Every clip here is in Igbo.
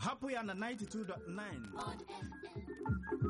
hapụ ya na 92.9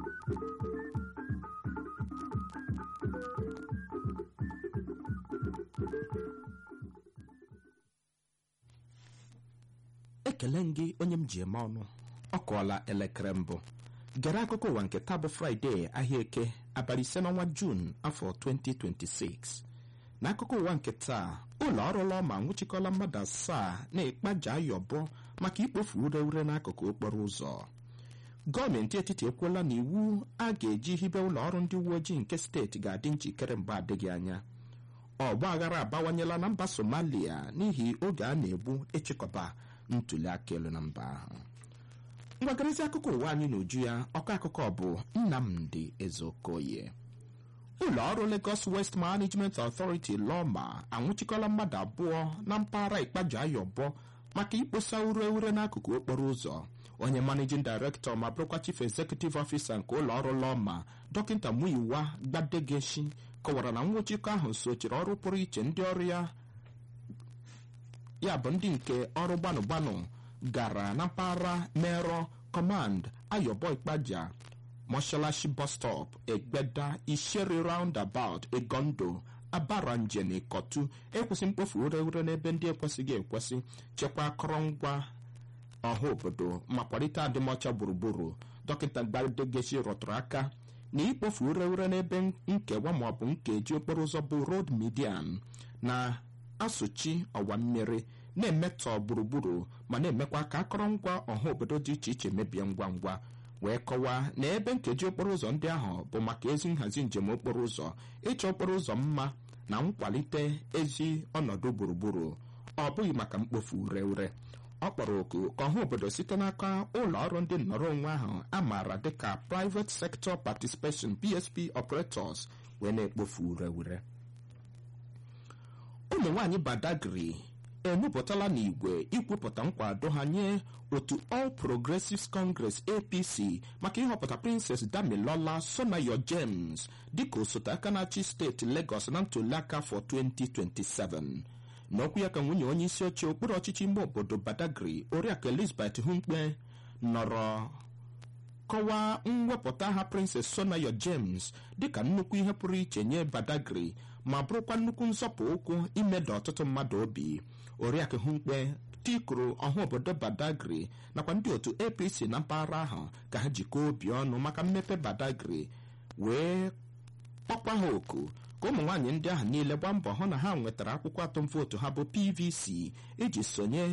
ekele m gị onye m ji eme ọnụ ọ kụọla elekere mbụ gere akụkọ ụwa nke taa bụ fraịde ahịa eke abalị ise n'ọnwa juun afọ 2026 n'akụkọ ụwa nke taa ụlọ ọrụ lọma nwụchikọla mmadụ asaa na-ekpaja ayọbọ maka ikpofu ure ure n'akụkụ okporo ụzọ gọọmenti etiti ekwuola na iwu a ga-eji hibe ụlọ ọrụ ndị uwe ojii nke steeti ga-adị njikere mgbe adịghị anya ọgba aghara abawanyela na mba somalia n'ihi oge a na-egbu ịchịkọba ntuli aka elu na mba ahụ mgbagarịzi akụkọ ụwa anyị n'uju ya ọkọ akụkọ bụ nnamdi ezeokoye ụlọ ọrụ Lagos West Management Authority lọma anwụchikọla mmadụ abụọ na mpaghara ikpaja ayọbọ maka ikposa ure ure n'akụkụ okporo ụzọ onye managing director ma bụrụkwa chief executive officer nke ụlọ ọrụ lọma dọkịta muyiwa gbadegeshi kọwara na nwụchikọ ahụ sochiri ọrụ pụrụ iche ndị ọrụ ya ya bụ ndị nke ọrụ gbanụ gbanụ gara na mpaghara mero command ayọbọ ikpaja moshalashi bus stop egbeda isheri roundabout egondo abaranje na ikotu ekwesị mkpofu ure ure n'ebe ndị ekwesịghị ekwesị chekwa akọrọngwa ọha obodo ma kwalite adịmọcha gburugburu dọkịta gbadegechi rụtụrụ aka na ikpofu ure ure n'ebe nkewa maọbụ nkeji okporo ụzọ bụ road median na asụchi ọwa mmiri na-emetọ gburugburu ma na-emekwa ka akọrọngwa ọha obodo dị iche iche mebie ngwa ngwa wee kọwaa na ebe nkeji okporo ụzọ ndị ahụ bụ maka ezi nhazi njem okporo ụzọ ịchọ okporo ụzọ mma na nkwalite ezi ọnọdụ gburugburu ọ bụghị maka mkpofu ure ure ọ kpọrọ oku ka ọha obodo site n'aka ụlọ ọrụ ndị nnọrọ onwe ahụ a maara dịka private sector participation psp operators wee na-ekpofu ure ure ụmụ nwanyị badagri emepụtala n'igwe ikwupụta nkwado ha nye otu all progressives congress apc maka ịhọpụta princess damilola sonayo james dịka osote aka na-achị steeti lagos na ntuliaka afọ 2027 n'okwu ya ka nwunye onye isi oche okpuru ọchịchị ime obodo badagri oriakụ elizabeth humkpe nọrọ kọwaa mwepụta ha princess sonayo james dịka nnukwu ihe pụrụ iche nye badagri ma bụrụkwa nnukwu nzọpụ ụkwụ imeda ọtụtụ mmadụ obi oriakụ humkpe tikuru ọha obodo badagri nakwa ndị otu apc na mpaghara ahụ ka ha jikọọ obi ọnụ maka mmepe badagri wee kpọkwa ha oku ka ụmụ nwaanyị ndị ahụ niile gbaa mbọ hụ na ha nwetara akwụkwọ atụm vootu ha bụ pvc iji sonye